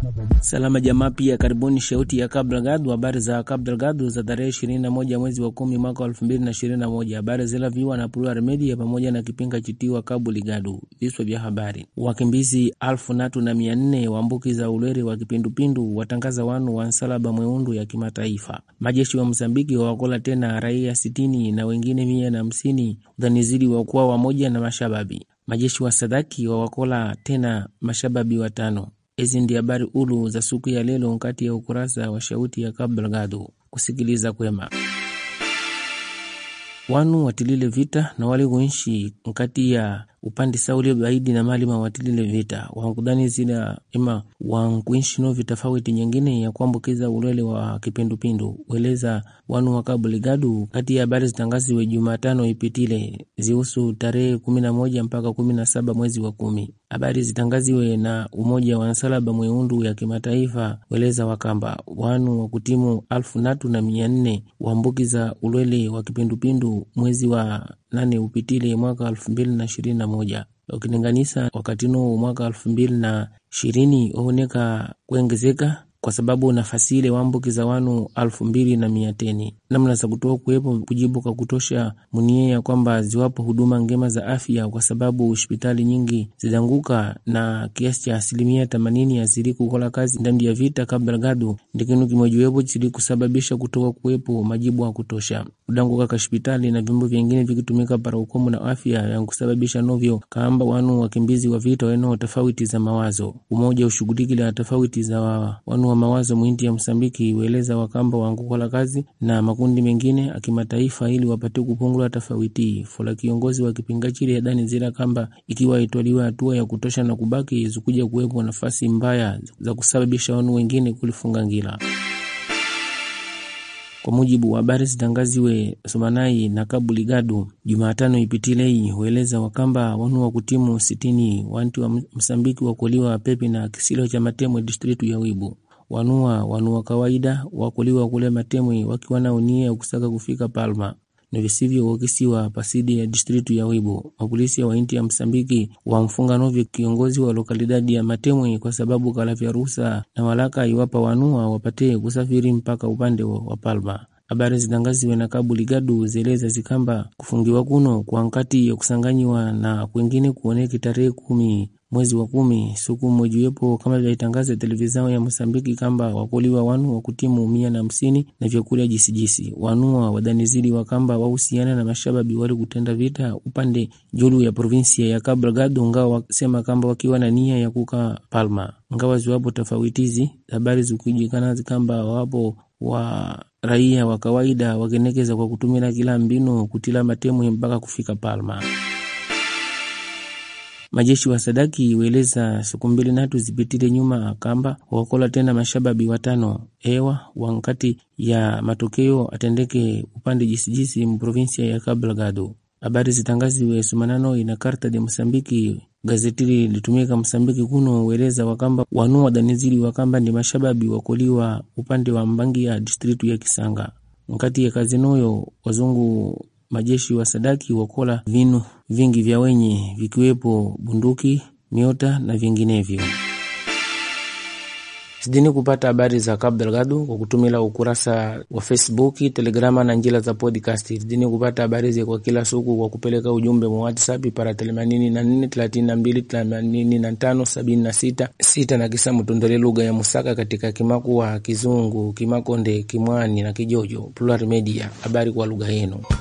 Salama jamaa, pia karibuni shauti ya Cabo Delgado. Habari za Cabo Delgado za tarehe 21 mwezi wa kumi mwaka 2021. Habari zilaviwa na Plural Media pamoja na kipinga chitiwa Cabo Delgado. Viswa vya habari: wakimbizi alfu natu na mia nne waambukiza ulwere wa kipindupindu watangaza wanu wa nsalaba mweundu ya kimataifa. Majeshi wa Msambiki wawakola tena raia sitini na wengine mia na hamsini udhanizidi wakuwa wamoja na mashababi. Majeshi wa Sadaki wawakola tena mashababi watano. Hizi ndi habari ulu za siku ya lelo nkati ya ukurasa wa shauti ya Cabo Delgado. Kusikiliza kwema wanu watilile vita na wali kuishi nkati ya upande sauli baidi na mali mawatilile vita wankudhani zina ima wankuishi no vitafauti nyingine ya kuambukiza ulwele wa kipindupindu weleza wanu wa Cabo Delgado. Kati ya habari zitangaziwe Jumatano ipitile zihusu tarehe kumi na moja mpaka kumi na saba mwezi wa kumi. Habari zitangaziwe na Umoja wa Nsalaba Mweundu ya kimataifa weleza wakamba wanu wa kutimu alfu natu na mia nne waambukiza ulwele wa kipindupindu mwezi wa nane upitile mwaka elfu mbili na ishirini na moja ukilinganisa wakati no mwaka elfu mbili na ishirini waoneka kuongezeka kwa sababu nafasi ile waambukiza wanu alfu mbili na mia teni namna za kutoa kuwepo kujibu kwa kutosha munie ya kwamba ziwapo huduma ngema za afya, kwa sababu hospitali nyingi zidanguka na kiasi cha asilimia themanini yazili kukola kazi ndani ya vita. Cabo Delgado ndi kinu kimojiwepo chili kusababisha kutoa kuwepo majibu ya kutosha kudanguka ka hospitali na vyombo vyengine vikitumika para ukomo na afya yankusababisha novyo kaamba wanu wakimbizi wa vita wenao tofauti za mawazo. Umoja ushughulikila tofauti za wa, wanu wa mawazo mwinti ya Msambiki weleza wakamba wangukola kazi na makundi mengine akimataifa ili wapate kupungula tofauti fola. Kiongozi wa kipinga chile adani zila kamba ikiwa itwaliwa hatua ya kutosha na kubaki zikuja kuwepo nafasi mbaya za kusababisha wanu wengine kulifunga ngila. Kwa mujibu wa habari zitangaziwe Somanai na Cabo Delgado Jumatano ipitilei hueleza wakamba wanu wa kutimu sitini wanti wa Msambiki wakoliwa pepi na kisilo cha Matemwe distritu ya Wibu wanua wanua kawaida wakuliwa kule Matemwe wakiwa na unia ya kusaka kufika Palma na visivyo wakisiwa pasidi ya distritu ya Wibo. Mapolisi wa inti ya Msambiki wamfunga novyo kiongozi wa lokalidadi ya Matemwe kwa sababu kalavya ruhusa na walaka iwapa wanua wapate kusafiri mpaka upande wa Palma. Habari zitangaziwe na Cabo Delgado zeleza zikamba kufungiwa kuno kwa nkati ya kusanganyiwa na kwengine kuoneki tarehe kumi mwezi wa kumi siku mojiwepo kama vyaitangaza televizao ya Mosambiki kamba wakoliwa wanu wa kutimu mia na hamsini na vyakula jisijisi wanua wadanizidi wakamba wahusiana na mashababi wali kutenda vita upande julu ya provinsia ya Cabo Delgado, ngawa wasema kamba wakiwa na nia ya kuka Palma, ngawa ziwapo tofautizi habari zikujikana zikamba wapo wa raia wa kawaida wakenekeza kwa kutumia kila mbinu kutila Matemwe mpaka kufika Palma. Majeshi wa Sadaki weleza siku mbili natu zipitile nyuma kamba wakola tena mashababi watano ewa wankati ya matokeo atendeke upande jisijisi mprovinsia ya Cabo Delgado. Habari zitangaziwe sumanano ina karta de Msambiki gazetili litumika Msambiki kuno weleza wakamba wanu wadanizili wakamba ndi mashababi wakoliwa upande wa Mbangi ya distritu ya Kisanga nkati ya kazinoyo wazungu majeshi wa Sadaki wakola vinu vingi vya wenye vikiwepo bunduki, miota na vinginevyo. Sidini kupata habari za Cabo Delgado kwa kutumila ukurasa wa Facebook, Telegrama na njila za podcast. Sidini kupata habari zi kwa kila siku kwa kupeleka ujumbe wa WhatsApp para themanini na nne thelathini na mbili themanini na tano sabini na sita sita na kisa mtondole lugha ya Musaka katika Kimakuwa, Kizungu, Kimakonde, Kimwani na Kijojo. Plural Media, habari kwa lugha yenu.